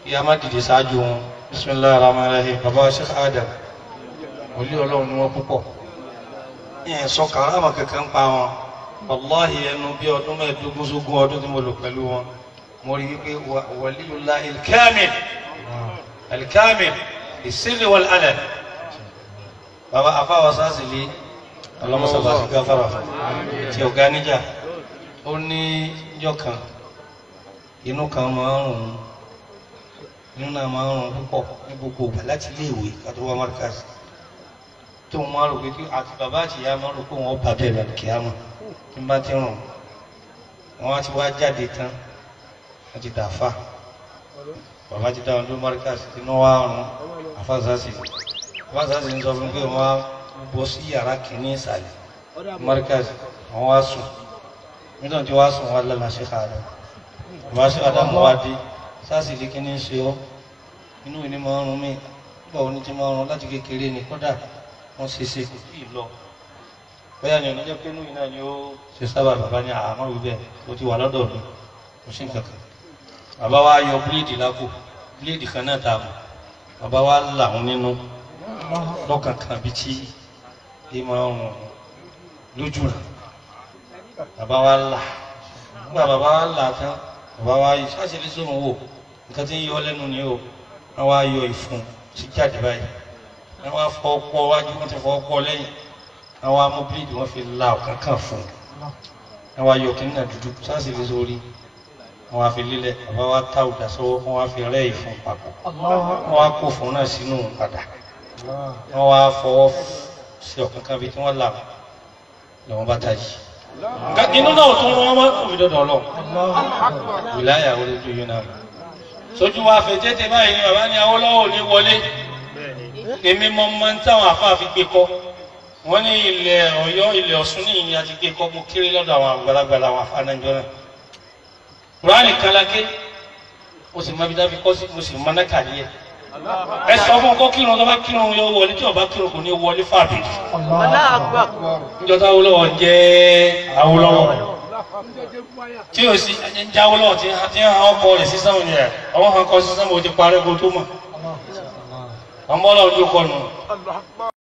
kí a má dìde ṣáájú wọn bisimilahi rahman rahim baba sheikh adam wòlíì ọlọ́run ni wọ́n púpọ̀ ìyẹn sọ kàrámà kankan pa wọn wàláhì ẹnu bí ọdún mẹ́ẹ̀ẹ́dógún sógún ọdún tí mo lò pẹ̀lú wọn mo rí wípé wàlíyullah ilkamil ilkamil ìsírí wal alẹ́ baba afáwa sásìlì ọlọ́mọsọ̀bà sí gáfàrà fún tí ọ̀gá níjà ó ní ìjọ kan inú kan máa ń rùn inú náà máa ń rùn púpọ̀ ní gbogbo ìgbà láti ilé ìwé kátó wá markaz tó ń máa rò pé kí àti bàbá àti ìyá máa rò pé wọ́n bá bẹ́ẹ̀ lọ kí á mọ̀ tí n bá ti rùn wọ́n á ti wá jáde tán wọ́n ti dà fà bàbá ti dá wọn ló markaz inú wa rùn àfàzásì àfàzásì ń sọ fún pé wọ́n á bọ́ sí yàrá kìíní ìsàlẹ̀ markaz àwọn wá sùn nítorí tí wá sùn wá lọ́la ṣe ká lọ bàbá ṣe àdámù wá dé sáàsì lè kíní ṣe ọ́ inú ìní máa ń rún mí nígbà wo ni ti máa ń rún láti kékeré ni kódà wọ́n ṣe ṣe kò tí ì lọ bóyá ni ọ̀nà jẹ́ pé inú ìná ni ó ṣe sábà bàbá ní àmọ́ wí bẹ́ẹ̀ ó ti wà lọ́dọ̀ mi kò sí nǹkan kan bàbá wa yọ bíléèdì lápò bíléèdì kan náà tà mọ́ bàbá wa là wọn nínú lọ́kàn kan bí tí ẹ máa ń rún lójú rẹ̀ bàbá wa là nígbà bàbá wa là tán bàbá wa yìí ṣáṣe lè sọ̀rọ̀ wò nǹkan tí ń yọ lẹ́nu ni o wọ́n wá yọ ìfun sí jáde báyìí wọ́n wá fọ ọpọ wájú wọ́n ti fọ ọpọ lẹ́yìn wọ́n wá mú bíléèdì wọ́n fi la ọ̀kan kan fún un wọ́n wá yọ kínní náà dúdú ṣáṣe lè sórí wọ́n wá fi lílẹ̀ bàbá wa tá òdà sọ́wọ́ wọ́n wá fi rẹ́ ìfun papọ̀ wọ́n wá kó fún náà sínú padà wọ́n wá fọwọ́ sí ọ̀kan kan bí tí wọ́n là lọ́wọ́ bá tají inú náà tún wọn máa kò fi dọdọ lọ wìláyà wọlé ju yín náà sójú wa fẹ tètè báyìí ni bàbá ní Awólọ́wọ̀ ní wọlé èmi mọ mọ ń táwọn afáà fi gbé kọ wọn ní ilẹ̀ Ọ̀yọ́ ilẹ̀ Ọ̀ṣun ní ìyìn àti gbé kọ mo kéré lọ́dọ̀ àwọn àgbàlagbà àwọn afáà náà jọ náà kùránì kálákè mo sì mọ ibi tá a fi kọ sí mo sì mọ náà kàdí ẹ ẹ sọ fún ọkọ kírun tó bá kírun yóò wọlé tí ọba kírun kò ní wọlé fàbí njọta Awólọ́wọ̀ jẹ́ Awólọ́wọ̀ tí o sì ń jẹ́ Awólọ́wọ̀ tí tí ń hàn ọkọ rẹ̀ sísan òní rẹ̀ àwọn hàn kọ sísan mo ti parẹ́ kó tó mọ̀ ọmọ ọlọ́run ló kọ nù.